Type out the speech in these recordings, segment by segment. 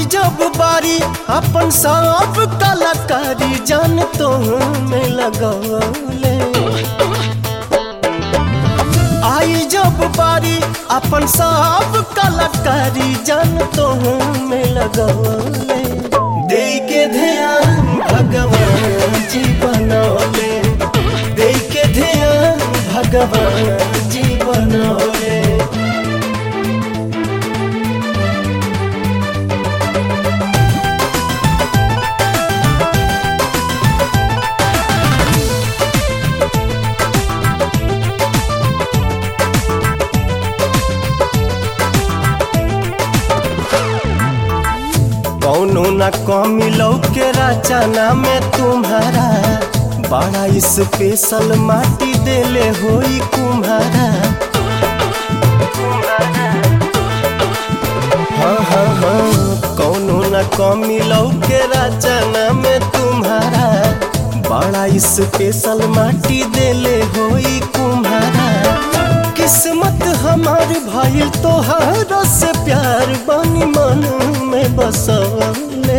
जब बारी अपन सब कलाकारी जान तो में लगौले आई जब बारी अपन सब कलाकारी जान तो में लगौले दे के ध्यान भगवान जी बनौले दे के ध्यान भगवान जी बनौले कौनो न कमी के रचना में तुम्हारा बड़ा स्पेशल माटी देले होई कुम्हारा हाँ हाँ हाँ कौनो न कमी के रचना में तुम्हारा बड़ा स्पेशल माटी देले होई कुम्हारा किस्मत हमार भइल तोहार से प्यार बनी मन में बसले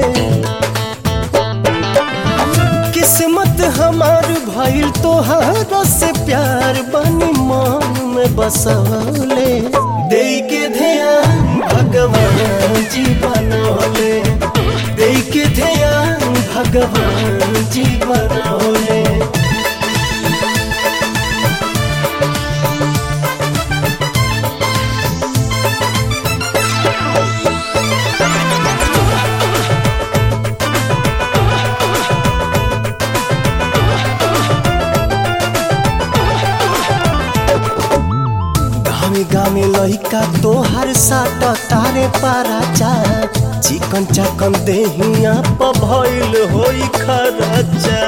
किस्मत हमार भइल तोहार से प्यार बनी मन में बसले दे के ध्यान भगवान जी बनौले दे के ध्यान भगवान जी बनौले गामे गामे लइका तोहर साट तारे पाराचा चिकन चाकन देहिया प भइल होई खराचा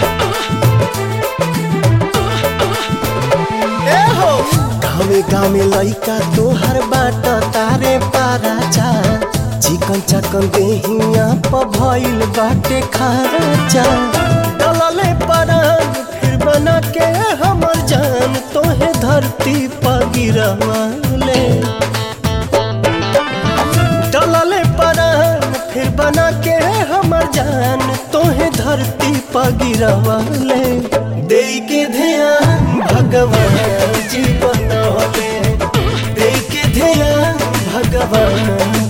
ए हो गामे गामे लइका तोहर बाट तारे पाराचा चिकन चाकन देहिया प भइल बाटे खराचा डलले परान फिर बना के हमर जान तोहे धरती पर गिरवाले डलले परान फिर बना के हमर जान तोहे धरती पर गिरवाले दे के ध्यान भगवान जी बनौले दे के ध्यान भगवान